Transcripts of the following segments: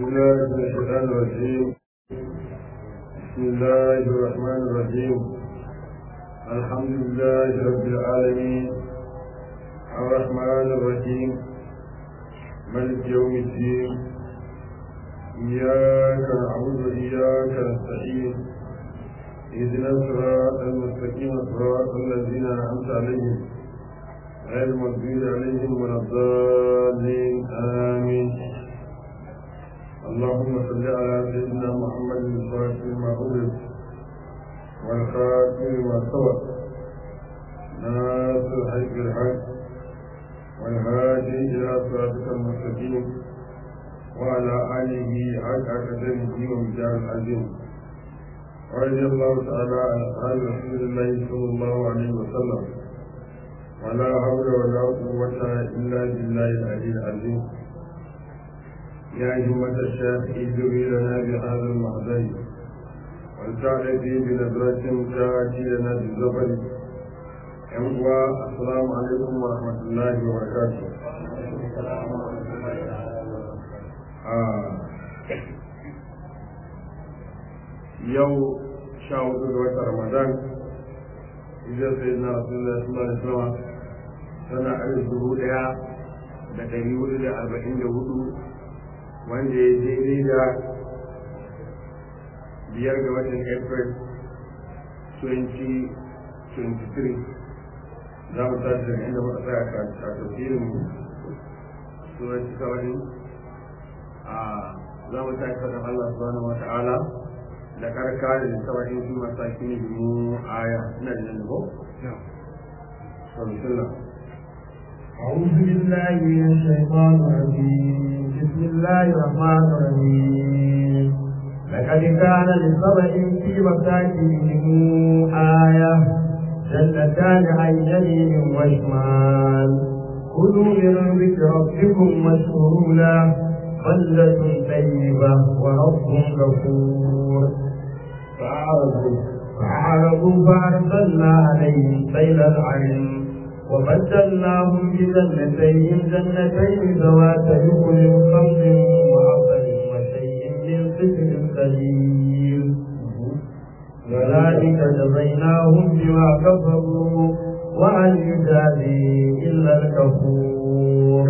بالله من الشيطان الرجيم بسم الله الرحمن الرحيم الحمد لله رب العالمين الرحمن الرحيم ملك يوم الدين إياك نعبد وإياك نستعين اهدنا الصراط المستقيم صراط الذين أنعمت عليهم غير المغضوب عليهم ولا الضالين آمين اللهم صل على سيدنا محمد الفاتح ما أغلق والخاتم ما سبق ناصر الحق بالحق والهادي إلى صراطك المستقيم وعلى آله حق قدره ومجال العظيم ورضي الله تعالى عن أصحاب رسول الله صلى الله عليه وسلم ولا حول ولا قوة إلا بالله العلي العظيم يا همة الشيخ ادعي لنا بهذا المحضر ولتعرفي بنظرة تأتي لنا بالزفر أنقوى السلام عليكم ورحمة الله وبركاته آه. يوم شاهد وقت رمضان إذا سيدنا رسول الله صلى الله عليه وسلم sana alif dubu ɗaya da ɗari hudu da arba'in da hudu wanda ya daidai da biyar ga watan april 2023 za mu tashi daga inda muka tsaya a tafsirin sunan kawai a za mu tashi faɗin allah subhanahu wa ta'ala da karka da kawai su masaki ne mu aya ina da nan ko? بسم الله أعوذ بالله من الشيطان الرجيم بسم الله الرحمن الرحيم لقد كان لسبع في مساكنهم آية جنتان عن يمين وشمال كلوا من رزق ربكم واشكروا له بلدة طيبة ورب غفور فأعرضوا فأعرضوا فأرسلنا عليهم سيل العين وبدلناهم بجنتين جنتين ذواتي كل خمر وعسل وشيء من سدر قليل وذلك جزيناهم بما كفروا وهل يجازي إلا الكفور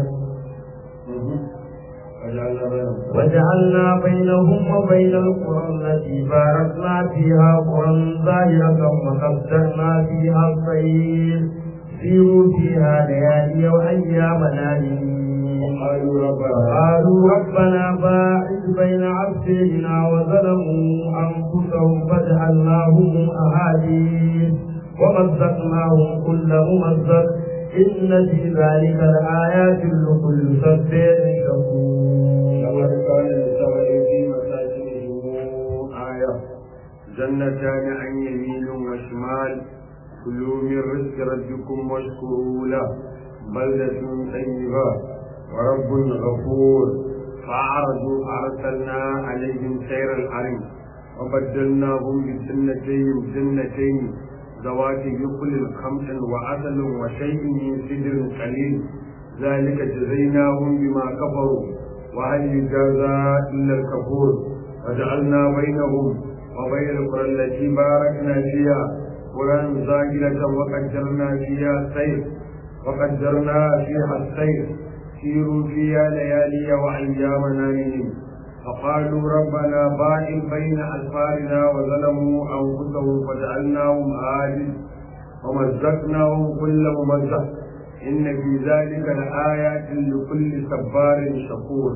وجعلنا بينهم وبين القرى التي باركنا فيها قرى ظاهرة وقدرنا فيها الخير سيروا فيها ليالي وأيامنا قالوا ربنا قالوا ربنا باعد بين عبدنا وظلموا أنفسهم فجعلناهم أحاديث ومزقناهم كل ممزق إن في ذلك لآيات لكل صبر شكور لقد كان لسبع في مساكنهم آية جنتان عن يمين وشمال كلوا من رزق ربكم واشكروا له بلدة طيبة ورب غفور فأعرضوا فأرسلنا عليهم سير الحرم وبدلناهم بجنتين جنتين ذوات يقل خمس وعسل وشيء من سدر قليل ذلك جزيناهم بما كفروا وهل يجازى إلا الكفور وجعلنا بينهم وبين القرى التي باركنا فيها قرى زاجلة وقدرنا فيها السير وقدرنا فيها السير سيروا فيها ليالي وأيامنا منهم فقالوا ربنا باعد بين أسفارنا وظلموا أنفسهم فجعلناهم عاجز ومزقناهم كل ممزق إن في ذلك لآيات لكل صبار شكور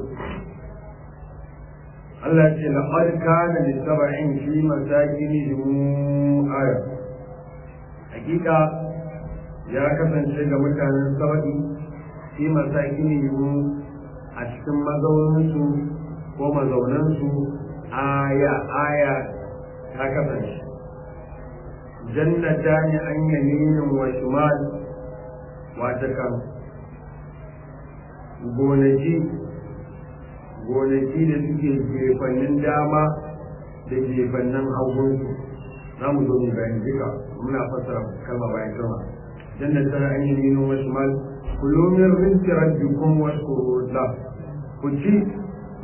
Allah ce laqad kana li sab'in fi masakinihim aya hakika ya kasance ga mutanen saba'i fi masakinihim a cikin mazauninsu ko mazaunansu aya aya ta kasance jannata ne an yaminin wa shimal wata kan gonaki gonaki da suke gefannin dama da gefannin hagunsu za mu zo mu bayani duka muna fassara kalma bayan kalma jannata an yaminin wa shimal kulu min rizqi rabbikum washkuru lahu ku ci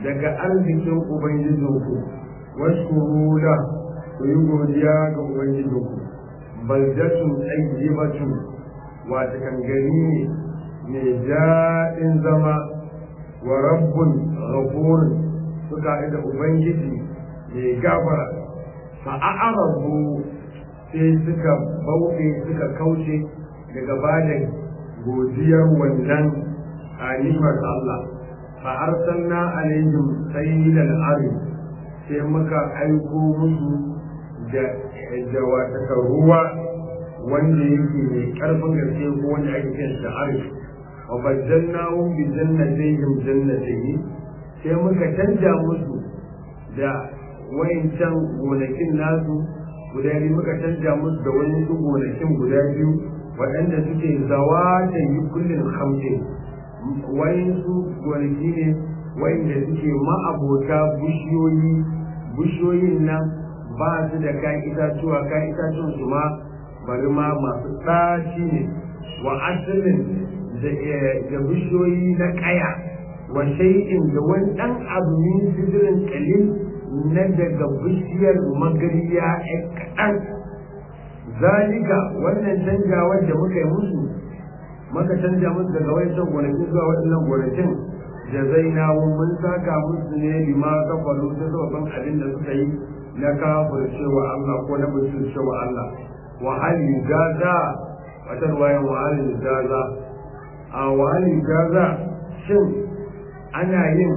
daga arzikin ubangijinku washkuru la ku yi godiya ga ubangijinku baldatun tsayyibatu wata kangari ne mai daɗin zama wa rabbun ghafurun suka da ubangiji mai gafara fa'a'arabu sai suka bauɗe suka kauce daga bada godiyar wannan a nimar Allah fa'arsalna alaihim sayyidan ari sai muka aiko musu da da wata ruwa wanda yake mai karfin gaske ko wanda ake kiran shi ari wa baddalnahum bi jannatayhim jannatayn sai muka canja musu da wayancan gonakin nasu guda biyu muka canja musu da wani su gonakin guda biyu waɗanda suke zawa da yi kullum hamsin wayansu gonaki ne wayanda suke ma'abota bushiyoyi bushiyoyin nan ba su da kayan itatuwa kayan itatuwan su ma bari ma masu ɗaci ne wa asalin da bishiyoyi na ƙaya wa shay'in da wani ɗan abu min sidirin kalil na daga bishiyar magariya ɗan kaɗan zalika wannan canjawar da muka yi musu maka canja musu daga wancan gonakin zuwa waɗannan gonakin da zai nawo mun saka musu ne lima kafaru ta sababin abin da suka yi na kafir cewa Allah ko na mutum cewa Allah wa hali gaza wata ruwayan wa hali gaza a wa hali gaza shin ana yin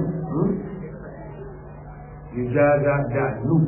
ijaza da nu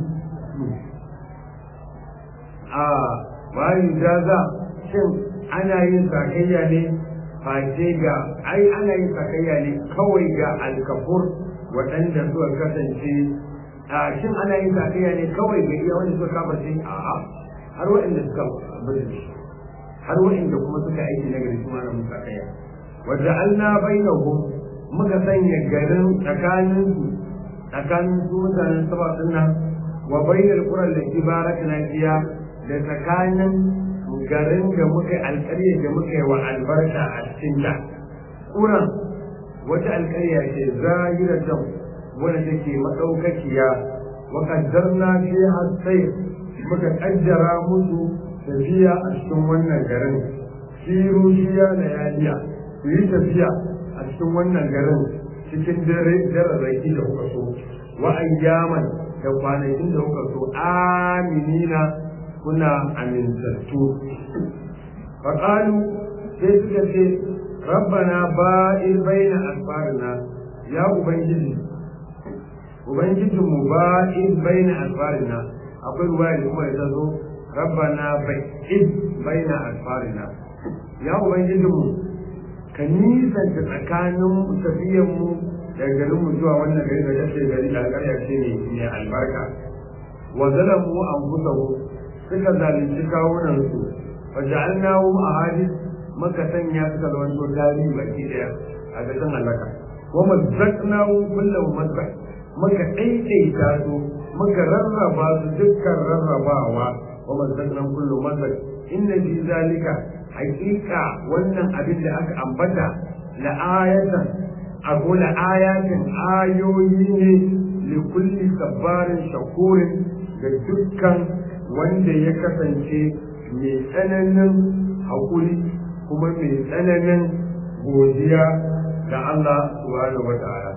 a bayan ijaza shin ana yin sakayya ne face ga ai ana yin sakayya ne kawai ga alkafur waɗanda suka kasance a shin ana yin sakayya ne kawai ga iya wanda suka kafarce a'a har waɗanda suka bari har waɗanda kuma suka aiki na gari kuma na musa sakayya wadda Allah bainahum muka sanya garin tsakaninsu tsakanin su mutanen saba nan wa bainal quran da ibarakna fiya da tsakanin garin da muka alƙarya da muka yi wa albarka a cikin ta quran wata alƙarya ce zahiratan wanda take madaukakiya wa qaddarna fiha sayr muka kaddara musu tafiya a cikin wannan garin siru shiya layaliya ku yi tafiya a cikin wannan garin cikin dare dararraki da kuka so wa ayyaman da kwanakin da kuka so aminina kuna amintattu faƙalu sai suka ce rabbana ba'ir baina asfarina ya ubangiji ubangijinmu ba'ir baina asfarina akwai ruwa da kuma ta zo rabbana ba'id baina asfarina ya ubangijinmu ka nisanta tsakanin tafiyanmu da garinmu zuwa wannan gari da kashe gari da alƙarya ce ne mai albarka wa zalamu anfusahu suka zalunci kawunansu wa ja'alnahu ahadith maka sanya suka zama to tarihi baki daya a gashin halaka wa mazzaqnahu kullu mazzaq maka daidaita su muka rarraba su dukkan rarrabawa wa mazzaqnahu kullu mazzaq inna fi zalika hakika wannan abin da aka ambata la ayatan abu la ayatin ayoyi ne li kulli sabbarin shakurin da dukkan wanda ya kasance mai tsananin haƙuri kuma mai tsananin godiya ga Allah subhanahu wa ta'ala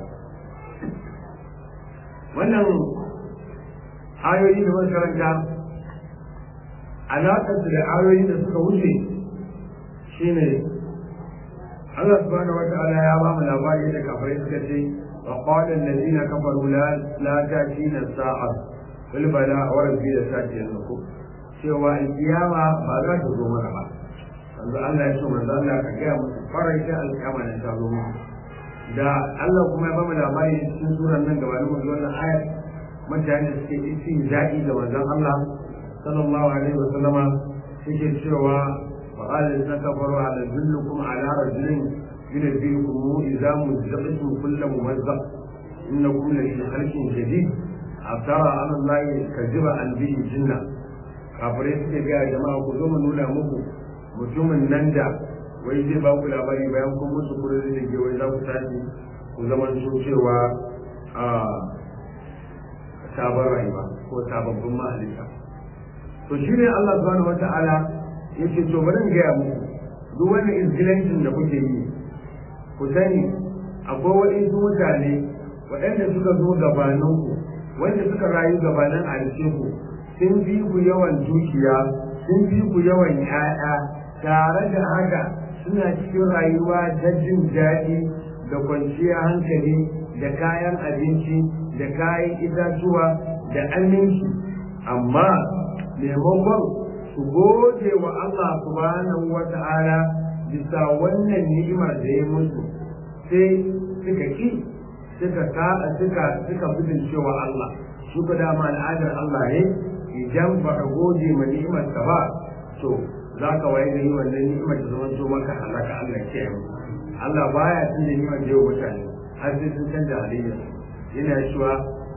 wannan ayoyi da makaranta alaƙar da ayoyi da suka wuce shine Allah subhanahu wa ta'ala ya ba mu labari da kafirai suka ce wa qala allazina kafaru la la ta'tina sa'a qul bala wa rabbi la ta'tiyannakum cewa alkiyama ba za ta zo mana ba yanzu Allah ya ce manzo Allah ka ga musu farashin alkiyama nan ta zo musu da Allah kuma ya ba mu labari cikin suran nan gabanin mu wannan ayat mutane suke isi daɗi da manzon Allah sallallahu alaihi wa sallama suke cewa وقال الذين كفروا على ذلكم على رجل ينبئكم إذا مزقتم كل ممزق إنكم لفي خلق جديد أفترى على الله كذب عن به جنة kafirai suke gaya jama'a ku zo mu nuna muku mutumin nan da wai zai ba ku labari bayan kun musu kurori da ke wai za ku tashi ku zama so cewa a sabon rayuwa ko sababbin mahalita to shi ne Allah subhanahu wa ta'ala ya ce to bari in gaya muku duk wani izgilancin da kuke yi ku sani akwai waɗansu mutane waɗanda suka zo gabaninku wanda suka rayu gabanin ku sun fi ku yawan dukiya sun fi ku yawan 'ya'ya tare da haka suna cikin rayuwa ta jin daɗi da kwanciyar hankali da kayan abinci da kayan itatuwa da aminci amma maimakon su gode wa Allah subhanahu wa ta'ala bisa wannan ni'imar da ya musu sai suka ki suka suka suka bidin cewa Allah shi ko dama al'adar Allah ne idan ba ka gode ma ni'imar ka ba to za ka waye gari wannan ni'imar ta zama to maka halaka Allah ke yi Allah baya cin da ni'imar da yau mutane har sai sun canza halayya yana cewa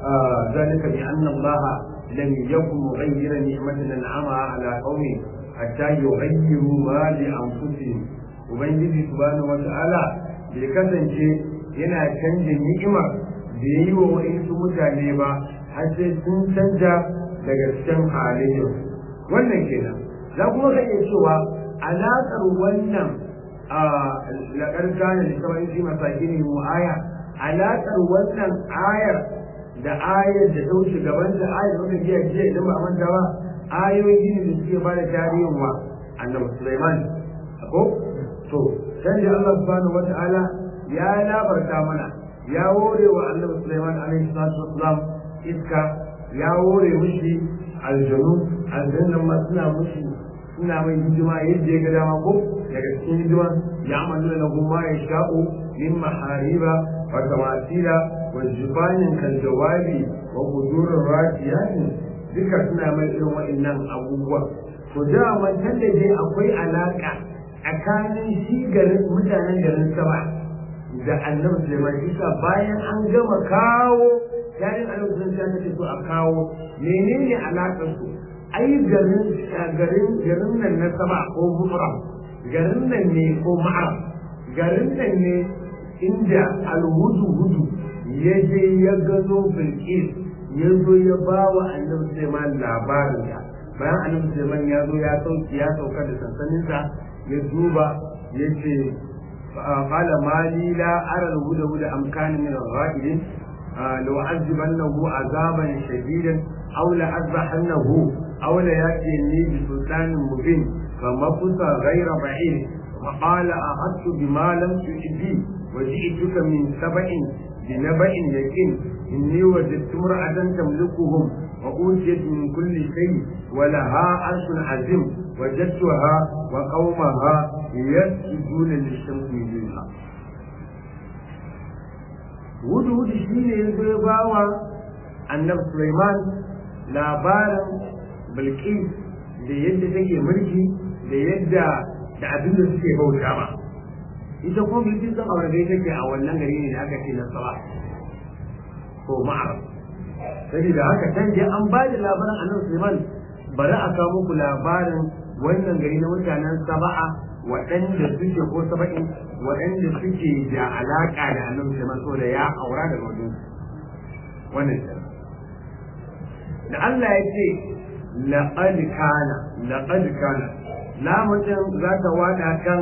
zalika bi anna Allah lam yakun mughayyiran ni'matan an'ama ala qaumi hatta yughayyiru ma li anfusihim ubangiji subhanahu wa ta'ala bai kasance yana canja ni'imar da yayi wa wa'insu mutane ba har sai sun canja daga cikin halayyar wannan kenan za kuma ka iya cewa alaƙar wannan a laƙar gane da kamar shi masaki ne mu aya alaƙar wannan ayar da ayar da ta wuce gaban da ayar da jiya jiya idan ba a manta ba ayoyi ne da suke ba da tarihin wa annabi Sulaiman ko to sai da Allah subhanahu wata'ala ya labarta mana ya wore wa annabi Sulaiman alaihi salatu wassalam iska ya wore mishi aljanu aljannan ma suna mishi suna mai hidima yadda ya ga dama ko daga cikin hidima ya amalu da kuma ya sha'u min mahariba wa tamasila wa jibanin kan jawabi wa kudurin rafiyatin duka suna mai irin wa'annan abubuwa to da wancan da dai akwai alaka tsakanin shi garin mutanen garin sama da annabi Sulaiman Isa bayan an gama kawo yayin annabi Sulaiman ta ce so a kawo menene alakar su ai garin garin garin nan na sama ko bukra garin nan ne ko ma'ar garin nan ne inda alhudu hudu ya je ya gano bilkis ya zo ya ba wa annabi Sulaiman labarin ta bayan annabi Sulaiman ya zo ya sauki ya sauka da sansaninsa ya duba ya ce قال ما لي لا أرى الهدى هدى أم كان من الغائبين لو عذبنه عذابا شديدا أو لأذبحنه أو ليأتيني بسلطان مبين فمكث غير بعيد وقال أخذت بما لم تحب وجئتك من سبع بنبأ يقين إني وجدت امرأة تملكهم وأوتيت من كل شيء ولها عرش عظيم وجدتها وقومها يسجدون للشمس من دونها wudu wudu shi ne ya zo ba wa annabi Sulaiman labarin Bilqis da yadda take mulki da yadda da abin da suke bauta ba ita kuma Bilqis din aure da take a wannan gari ne da aka ce na Saba ko Ma'arab sai da haka can je an ba da labarin annabi Sulaiman bari a kawo muku labarin wannan gari na mutanen Saba'a waɗanda suke ko saba'in waɗanda suke da alaƙa da annabi Sulaiman saboda ya aura daga wajen wannan da Allah ya ce laqad kana laqad kana lamutin za ta wada kan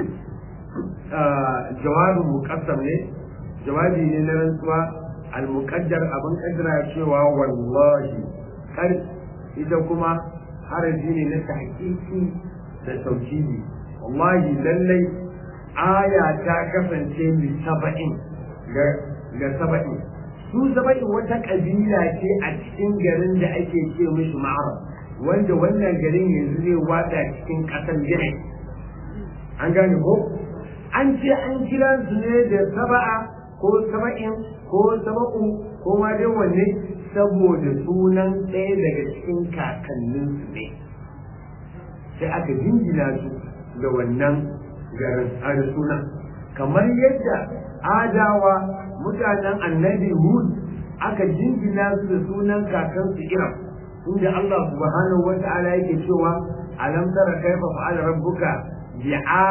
jawabin muqassam ne jawabi ne na rantsuwa al-muqaddar abin kaddara cewa wallahi kar ita kuma haraji ne na tahqiqi da tauhidi wallahi lallai aya ta kasance li saba'in ga saba'in su saba'in wata kabila ce a cikin garin da ake ce mishi ma'arab wanda wannan garin yanzu zai wada cikin ƙasar yanayi an gane ko an ce an kira su ne da saba'a ko saba'in ko saba'u ko ma dai wanne saboda sunan ɗaya daga cikin kakanninsu ne sai aka jingina su da wannan garin da sunan kamar yadda adawa mutanen annabi hud aka jingina su da sunan kakansu iram inda Allah subhanahu wa ta'ala yake cewa alam tara kaifa fa'ala rabbuka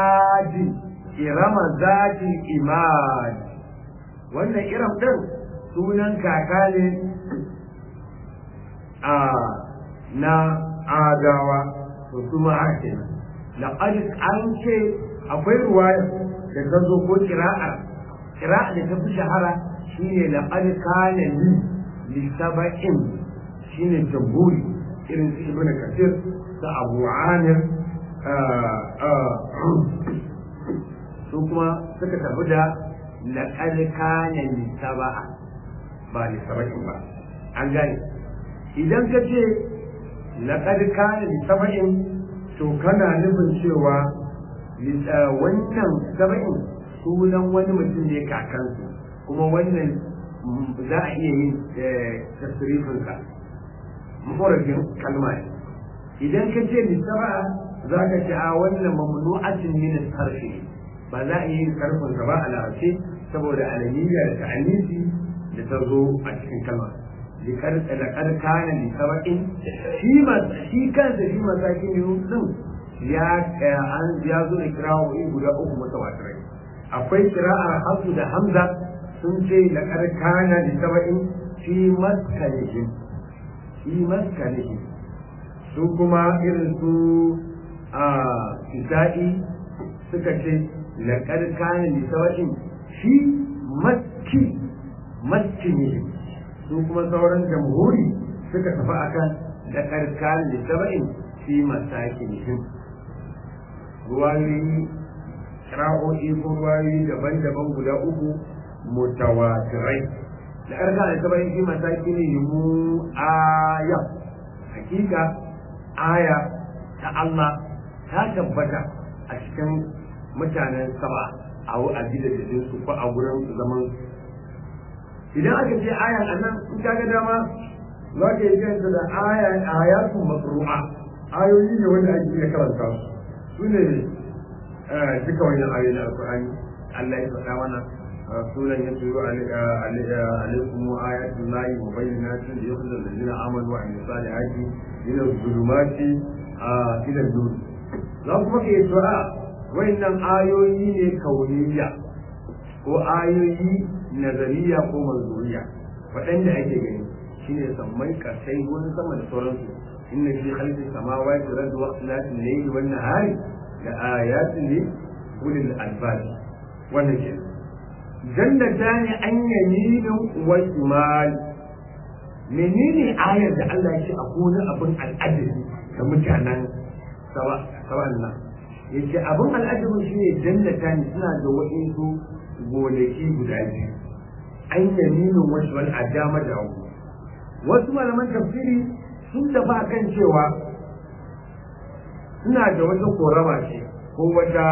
bi'adi irama zati imad wannan iram din sunan kaka ne a na adawa to kuma haka kenan laqad an ce akwai ruwaya da ta zo ko kira'a kira'a da ta fi shahara shine laqad kana li li sab'in shine jamburi irin su ibnu kathir da abu amir su kuma suka tafi da laqad kana li sab'a ba li sab'in ba an gane idan ka ce laqad kana li sab'in to kana nufin cewa wannan saba'in sunan wani mutum ne kakansu kuma wannan za a iya yin tasirifinsa mafarafin kalma ne idan ka ce lissaba'a za ka ce a wannan mamnu'atin min sarfi ba za a yi yin sarfinsa ba a larabce saboda alamiyya da ta'anisi da ta zo a cikin kalma لقد كان لسبع shi kansa shi masakin din ya an ya zo da kirawoyi guda uku mutawatirai akwai kira'ar hasu da hamza sun ce laqad kana li sab'in fi maskanihim fi maskanihim su kuma irin su a isa'i suka ce laqad kana li sab'in fi maski maskinihim su kuma sauran jamhuri suka tafi akan da karkan da saba'in fi masakinihim ruwayoyi ra'o'i ko ruwayoyi daban-daban guda uku mutawatirai da karkan da saba'in fi masakinihim aya hakika aya ta Allah ta tabbata a cikin mutanen sama a gidajen su ko a gurin zaman idan aka ce ayan a nan in ka ga dama za ka yi kanta da aya ayatun masru'a ayoyi ne wanda ake iya karanta su su ne duka wannan ayoyi na alkur'ani Allah ya faɗa mana sunan ya turo alaikum ayatul lahi wa bayyinatin da yakhudul ladina amanu wa amilus salihati ila zulumati ila nur za kuma ke cewa wayannan ayoyi ne kauniyya ko ayoyi nazariya ko manzuriya waɗanda ake gani shine sammai kasai wani sama da sauransu inna fi khalqi samawati wal ardi wa ikhtilafi al-layli wan nahari la ayatin li ulil albab wannan ke jannatani an yaminin wa shimal menene ayar da Allah ya ce a gona abin al'ajabi ga mutanen sawan nan yace abin al'ajabi shine jannatani suna da wa'insu gonaki guda biyu an yaminin wasu wani a dama da hagu wasu malaman tafsiri sun tafi kan cewa suna da wata korama ce ko wata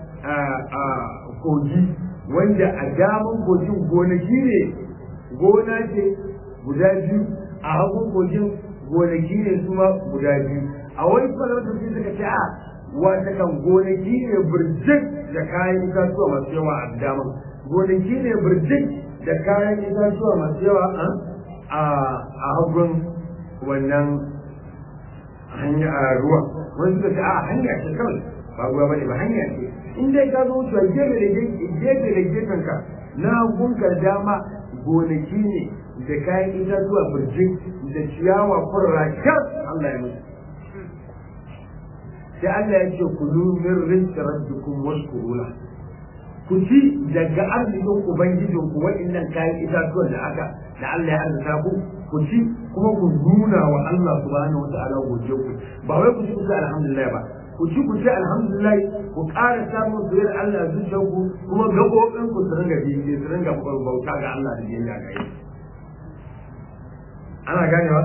kogi wanda a daman kogin gonaki ne gona ce guda biyu a hagun kogin gonaki ne su ma guda biyu a wani malaman tafsiri suka ce a wata kan gonaki ne birjik da kayan itatuwa masu yawa a daman gonaki ne birjik da kayan itatuwa masu yawa a hagun wannan hanya a ruwa wani suka ce a hanya ce kawai ba ruwa bane ba hanya ce in dai ka zo wucewa gefe da gefe da gefen ka na gunka dama gonaki ne da kayan itatuwa birjik da ciyawa furra kyar Allah ya musu sai Allah ya ce kulu min rizqi rabbikum washkuru lahu ku ci daga arzikin ubangijin ku waɗannan kayan itatuwan da aka da Allah ya arzuta ku ku ci kuma ku nuna wa Allah subhanahu wa ta'ala godiya ku ba wai ku ci ku ci alhamdulillah ba ku ci ku ci alhamdulillah ku ƙara samun soyayyar Allah a zuciyar ku kuma gaɓoɓin ku su ringa biye su ringa bauta ga Allah da biyayya ga yi ana ganewa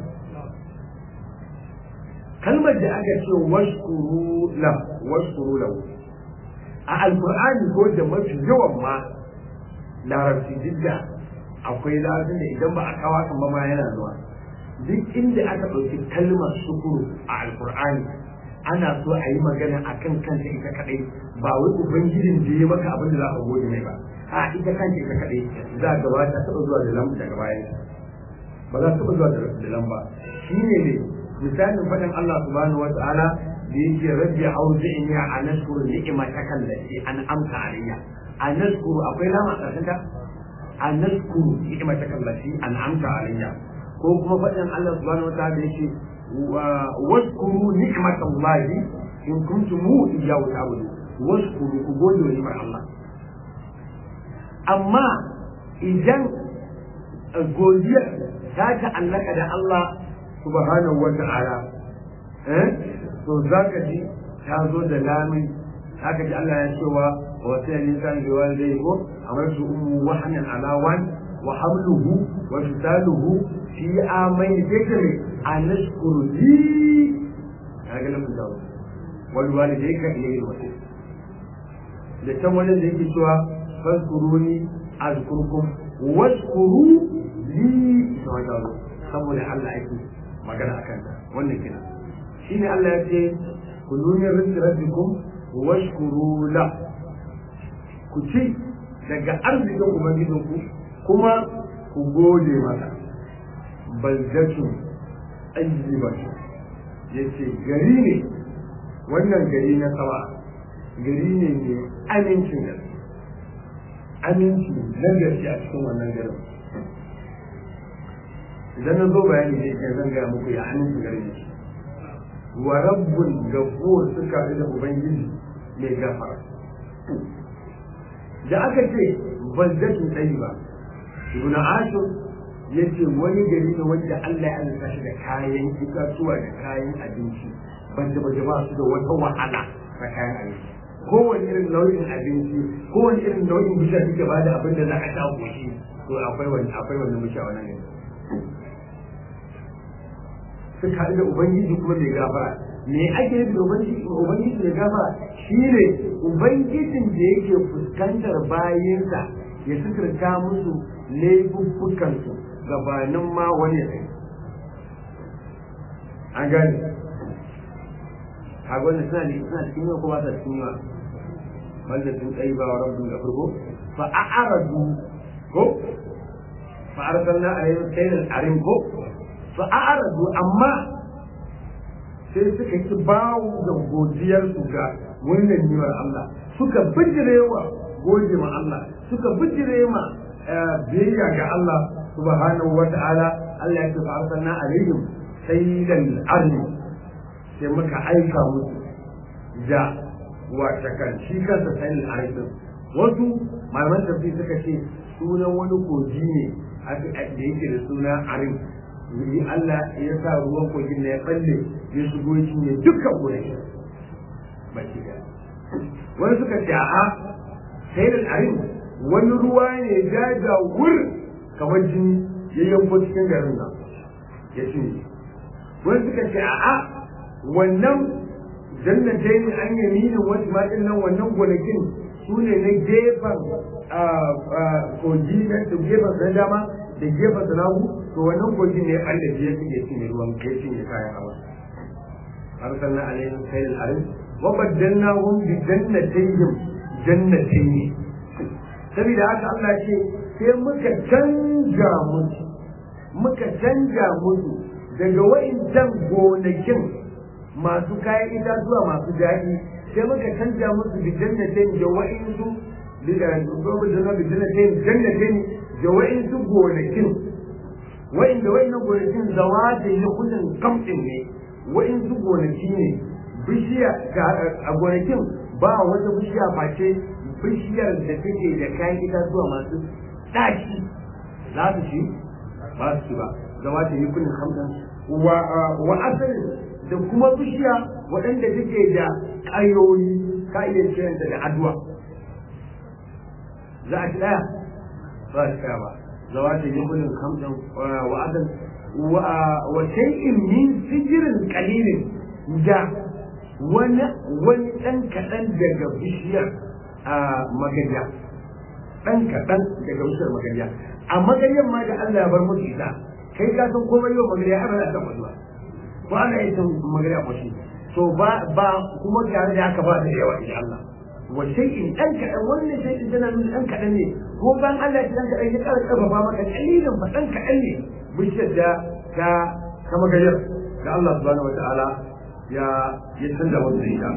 kalmar da aka ce washkuru la washkuru lahu a alkur'ani ko da mafi yawan ma larabci duk da akwai larabcin da idan ba a kawo kan ba ma yana zuwa duk inda aka ɗauki kalmar shukuru a alkur'ani ana so a yi magana a kan kanta ita kaɗai ba wai ubangijin da ya maka abin da za ka gode mai ba a ita kanta ita kaɗai za a gaba ta taɓa zuwa da lambu daga bayan ba za ta taɓa zuwa da lamba shi ne ne misalin faɗin Allah subhanahu wa ta'ala da yake rabbi auzi'ni a nashkuru ni'mataka allati an amsa alayya a nashkuru akwai lama a ƙarshen ta an naskuru ni'mataka allati an'amta alayya ko kuma faɗin Allah subhanahu wataala yake waskuru ni'matallahi in kuntum iyyahu ta'budun waskuru ku gode wa ni'mar Allah amma idan godiya ta ta'allaka da Allah subhanahu wata'ala eh to zaka ji ta zo da lamin haka ji Allah ya cewa wa sai ne san da walidai ko amma su ummu wahnan ala wan wa hamluhu wa fisaluhu fi amain fikri an nashkuru li kaga lamun da wal walidai ka ilayhi wasai da can wajen da yake cewa fazkuruni azkurkum washkuru li saboda Allah ake magana akan wannan kina shine Allah ya ce kulu min rizqi rabbikum washkuru la ku ci daga arzikin ubangijinku kuma ku gode masa baldatu ayyibatu yace gari ne wannan gari na sama gari ne mai amincin da aminci na gaske a cikin wannan garin idan na zo bayani ne kai zan gaya muku ya aminci garin ne wa rabbul gafur suka da ubangiji mai gafara da aka ce baldatun tsayiba ibn ashur yace wani gari ne wanda Allah ya alƙa shi da kayan itatuwa da kayan abinci banda ba ba su da wata wahala na kayan abinci kowane irin nau'in abinci kowane irin nau'in bishiya suke ba da abin da za a sha goshi to akwai wani akwai wani bishiya wannan ne suka haɗu da ubangiji kuma mai gafara me ake nufi da ubangiji ubangiji mai gafara shine ubangijin da yake fuskantar bayinsa ya suturta musu laifuffukansu gabanin ma wani ya an gane kaga wannan suna suna cikin yau ko ba sa cikin yau wanda sun tsayi ba wa rabbu da farko fa a'aradu ko fa arsalna alayhim saylan arim ko fa a'aradu amma sai suka ki bawo da godiyar su ga wannan ni'imar Allah suka bijirewa gode ma Allah suka bijire ma biyayya ga Allah subhanahu wa ta'ala Allah ya ce fa arsalna alayhim saylan arim sai muka aika musu da wata kan shi kansa sanin arifin wasu malaman tafi suka ce sunan wani koji ne da yake da suna arif yi Allah ya sa ruwan kogin na ya balle ya shigo shi ne dukkan gonaki baki da wani suka ce a'a sanin arif wani ruwa ne jaja wur kamar jini ya yanko cikin garin nan ya cinye wani suka ce a'a wannan jannatai ne an yaminin wasu maɗin nan wannan gonakin su ne na gefen kogi na gefen na dama da gefen na nagu to wannan kogi ne an da ya suke cinye ruwan ya cinye kayan hawa arsalna alaihim sayyid al-arim wa baddalnahum bi jannatayhim jannatayn saboda haka Allah ce sai muka canja musu muka canja musu daga wa'incan gonakin masu kayan itatuwa masu daɗi sai muka canja musu bi jannatin da wa'insu bi jannatin jannatin da wa'insu gonakin wa'inda wa'innan gonakin zawa da yi kudin kamɗin ne wa'insu gonaki ne bishiya a gonakin ba wata bishiya face bishiyar da take da kayan itatuwa masu ɗaci za su ci ba su ci ba zawa da yi kudin kamɗin wa asalin da kuma bishiya waɗanda take da ƙayoyi ka iya kiranta da adwa za a ci ɗaya ba a ci ɗaya ba zawa ta yi gudun kamɗin wa'adan wa shay'in min sijirin qalilin da wani wani ɗan kaɗan daga bishiyar magariya ɗan kaɗan daga bishiyar magariya a magariyar ma da Allah ya bar musu ita kai ka san komai yau magariya har da ta mutuwa ko ana yin magana ko shi to ba ba kuma tare da haka ba da yawa insha Allah wa shay'in dan kadan wannan shay'in tana nuna dan kadan ne ko ban Allah ya dan kadan ya ƙara karfafa maka kalilin fa dan kadan ne bishiyar da ta ta magayar da Allah subhanahu wataala ya ya canza wannan ita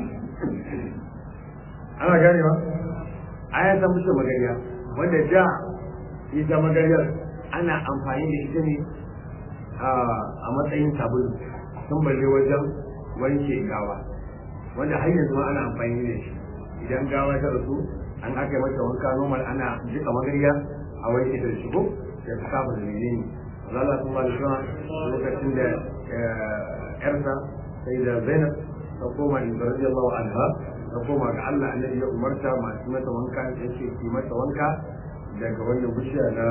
ana gane ba aya ta musu magariya wanda da ita magaryar ana amfani da ita ne a matsayin sabulu sun balle wajen wanke gawa wanda har yanzu ma ana amfani da shi idan gawa ta rasu an aka yi mata wanka normal ana jika magarya a wanke ta shigo da ta kafa da menene Allah sun ba da suna lokacin da yarsa sai da Zainab ta koma in radiyallahu anha ta koma ga Allah annabi ya umarta masu mata wanka yake ki mata wanka daga wannan bishiya na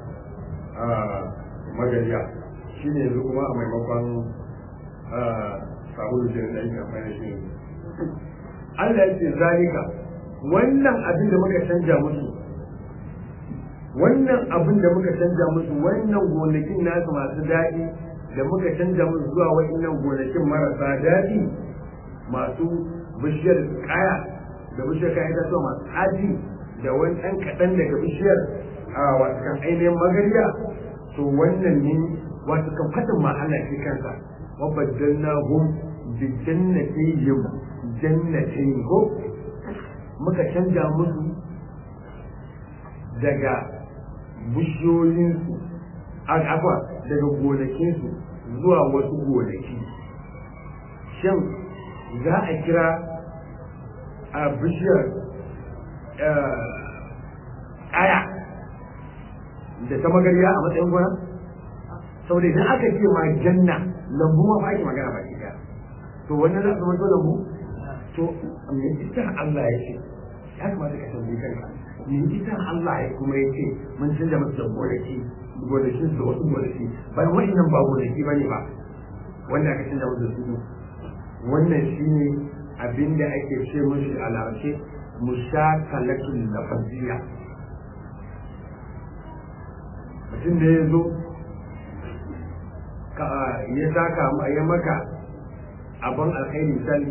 magariya shi ne yanzu kuma a maimakon sabulu da da ake amfani shi ne Allah ya ce zalika wannan abin da muka canja musu wannan abin da muka canja musu wannan gonakin nasu masu daɗi da muka canja musu zuwa wa'innan gonakin marasa daɗi masu bishiyar kaya da bishiyar kaya ta so masu aji da wani ɗan kaɗan daga bishiyar a wasu ainihin magariya to wannan ne wato kan fadin ma Allah shi kansa wa baddalna hum bi jannatihim jannatin ko muka canja musu daga bishiyoyinsu akwa daga gonakinsu zuwa wasu gonaki shin za a kira a bishiyar aya da ta magariya a matsayin gona saboda idan aka ce ma janna lambu ma ba ake magana ba ki to wannan za su mato lambu to me ita Allah ya ce ya kamata ka tambayi kanka me ita Allah ya kuma ya ce mun canza masa da gonaki gonakin da wasu gonaki bayan wa'annan ba gonaki ba ne ba wanda aka canza masa da su wannan shine abinda ake ce mushi a larabce mushakalatul lafaziyya mutum da ya zo ya saka ya maka abin alkhairi misali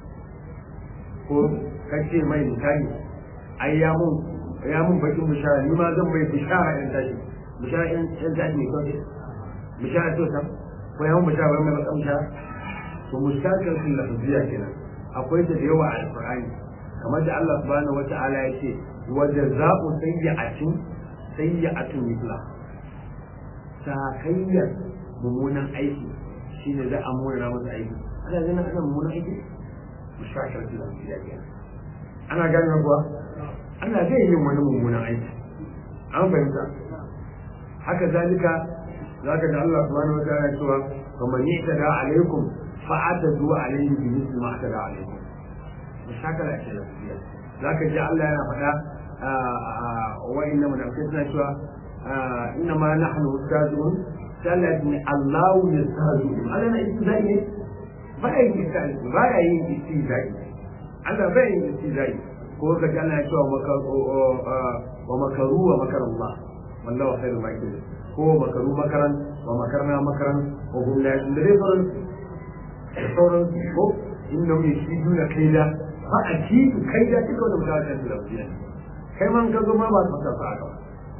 ko kace mai misali ai ya mun ya mun bakin bishara ni ma zan bai bishara in tashi bishara in in tashi ne kawai bishara to sam ko ya mun bishara wai mai bakin bishara to mushakar sun lafziya kenan akwai ta da yawa a alqur'ani kamar da Allah subhanahu wata'ala ya ce wa jazaa'u sayyi'atin sayyi'atun mithla sakayyar mummunan aiki shine za a mona masa aiki ana ganin ana mummunan aiki mushakar su lafiya ke ana ganin kuwa ana zai yin wani mummunan aiki an fahimta haka zalika zaka da Allah subhanahu wa ta'ala cewa faman yatada alaikum fa'atadu alaihi bi misli ma atada alaikum mushakala ce lafiya zaka ji Allah yana faɗa wa'inda munafikai suna cewa inna ma nahnu mustazun sallat ni Allahu yastazu Allah na istizai ne ba ya yin istizai ba ya yin istizai Allah ba ya yin istizai ko ka ji Allah ya cewa wa makaru wa makar Allah wallahu khairul makirin ko makaru makaran wa makarna makaran wa hum la yashurun da dai sauran sauran ko inna mai shi duna kaida ba a ci kaida duka wanda mutane da lafiya kai man ka zo ma ba ka fasa haka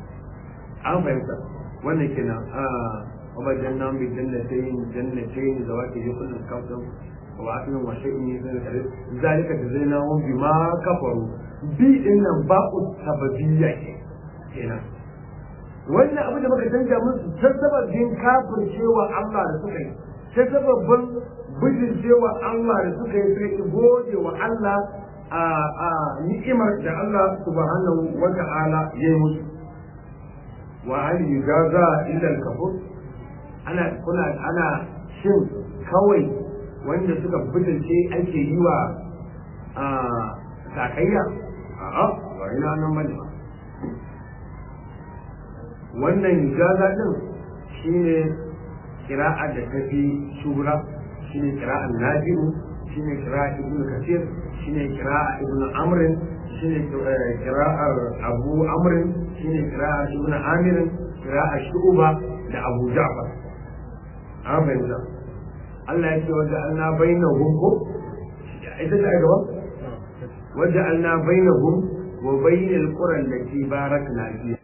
an fahimta wannan kenan a وبدلناهم بالجنتين جنتين ذواتي كل كفر وعقل وشيء من ذلك ذلك جزيناهم بما كفروا بي ان باء السببية kenan wannan abu da muka canja musu ta sababin kafir cewa Allah da suka yi ta sababin bijin cewa Allah da suka yi sai gode wa Allah a a ni'imar da Allah subhanahu wa ta'ala ya yi musu wa hal yujaza illa al-kafur ana kuna ana shin kawai wanda suka butulce ake yi wa a sakayya a'a ba ina nan bane wannan ijaza din shine kira'a da tafi shura shine kira'an nafi'u shine kira'a ibnu kasir shine kira'a ibnu amr shine kira'ar abu amr shine kira'a ibnu amir kira'a shu'ba da abu ja'far amin da Allah ya ce wajen alna bainahum ko ita ta gaba wajen alna bainahum wa bainal qura allati barakna fiha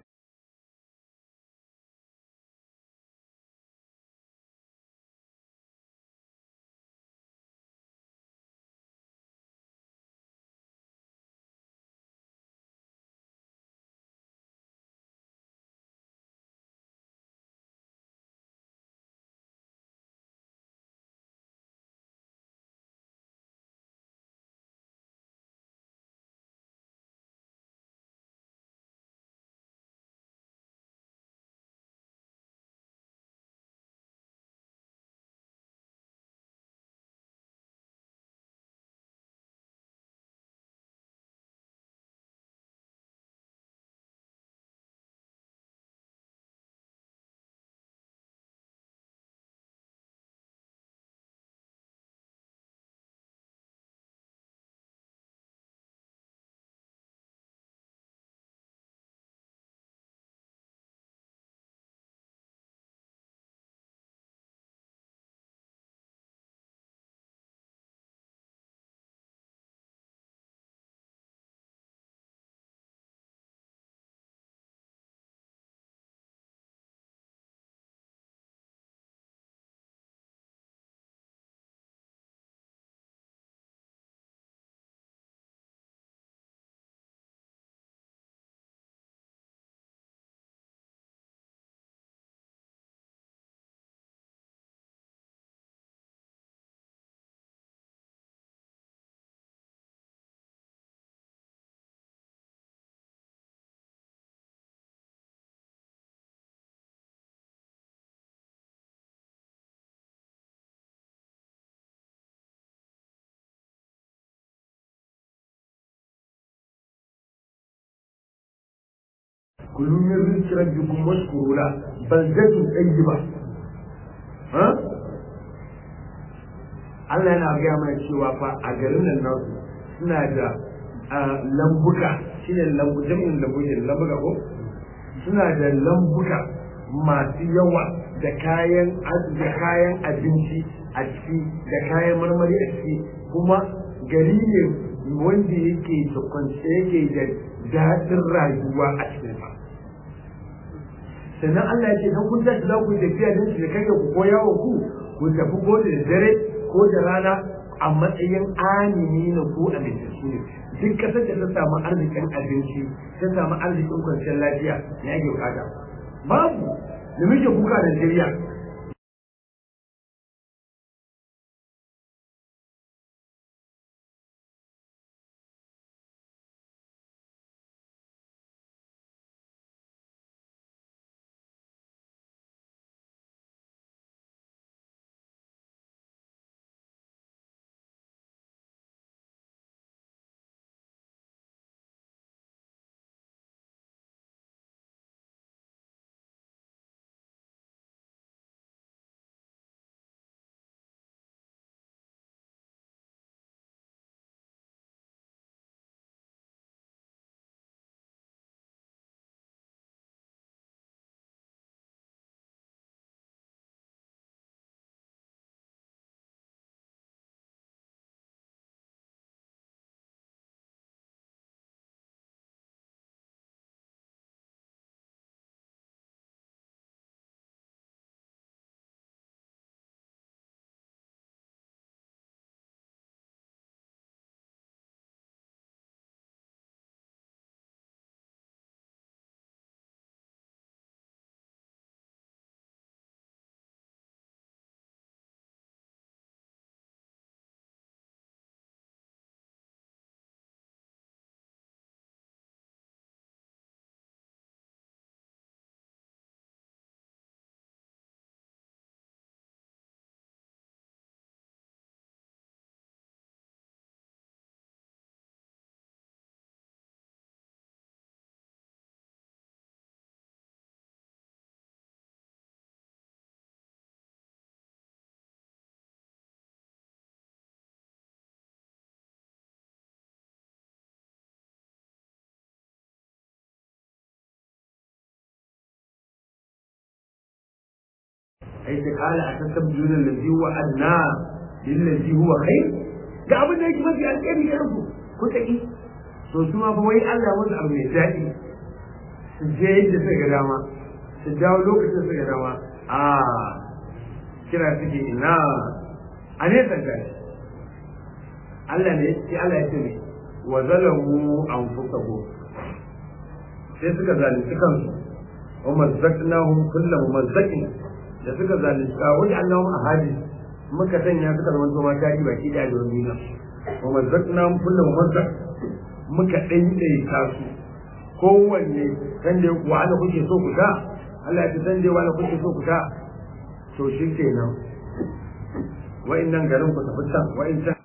kulu min rizqi rabbikum washkuru la baldatun tayyiba ha Allah yana gaya mana cewa fa a garin nan nasu suna da lambuka shine lambu jami'in lambu ne lambuka ko suna da lambuka masu yawa da kayan da kayan abinci a ciki da kayan marmari a ciki kuma gari ne wanda yake da kwance yake da daɗin rayuwa a cikin sa sannan Allah ya ce dan kun tashi za ku yi tafiya don shi da kai ku ko yawo ku ku tafi ko da dare ko da rana a matsayin amini na ku a ne duk kasar da ta samu arzikin abinci ta samu arzikin kwanciyar lafiya ya ke bukata babu da muke kuka da Najeriya ai ta kala a tasabbiluna allazi huwa adna lillazi huwa khair ga abin da yake mafi alheri ya rubu ku taki to su ma fa wai Allah ya musu abu mai daɗi su je yadda suka ga dama su dawo lokacin suka ga dama a kira suke ina a ne tsanga Allah ne sai Allah ya ce ne wa zalamu anfusahum sai suka zalunci kansu wa mazzaqnahum kullu mumazzakin da suka zalunta wani Allahum ahadi muka sanya suka zama zoma tari baki da da wani nan wa mazzaqna kullu mumazzaq muka daidaita su kowanne san da wani kuke so ku ta Allah ya san da wani kuke so ku ta to shi kenan wa'annan garin ku tafi can wa'annan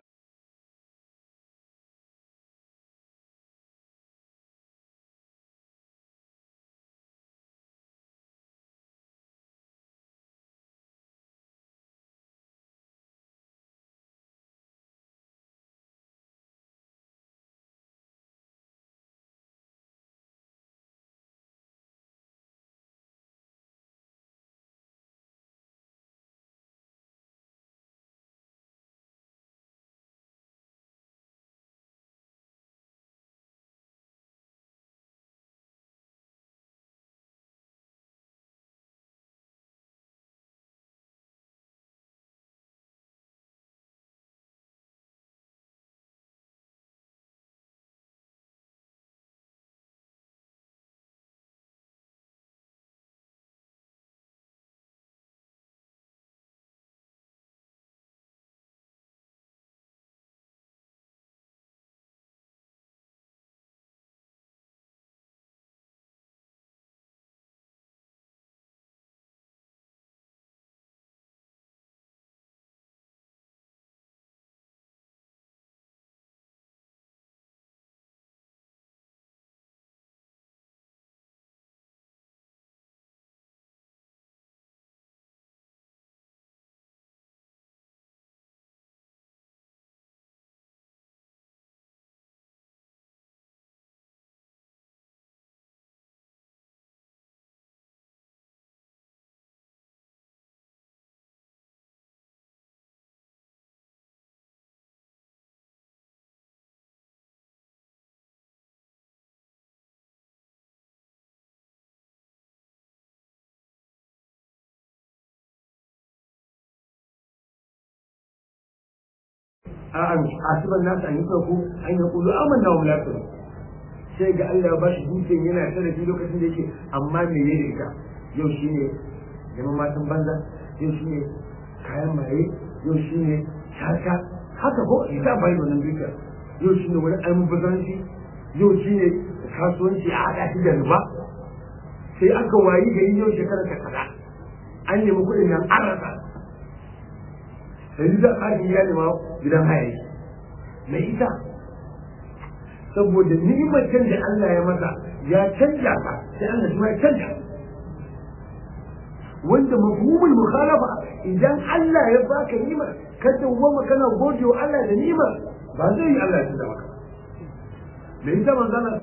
a asiban nasu an yi ku an yi kulu amanna wa mulatu sai ga Allah ba shi dukiyar yana tarafi lokacin da yake amma me ya ita yau shine neman matan banza yau shine kayan maye yau shine shaka haka ko ita bai wannan dukiyar yau shine wani almubazanci yau shine kasuwanci a haɗa shi da riba sai aka wayi gari yau shekarar ta kaza an nemi kuɗin nan an rasa yanzu za a ya nema gidan haya mai ita saboda ni'imar can da Allah ya masa ya canja ka sai Allah shi ma ya canja wanda mafhumul mukhalafa idan Allah ya baka ni'imar ka dawwama kana gode wa Allah da ni'imar ba zai yi Allah ya canja maka da ita manzana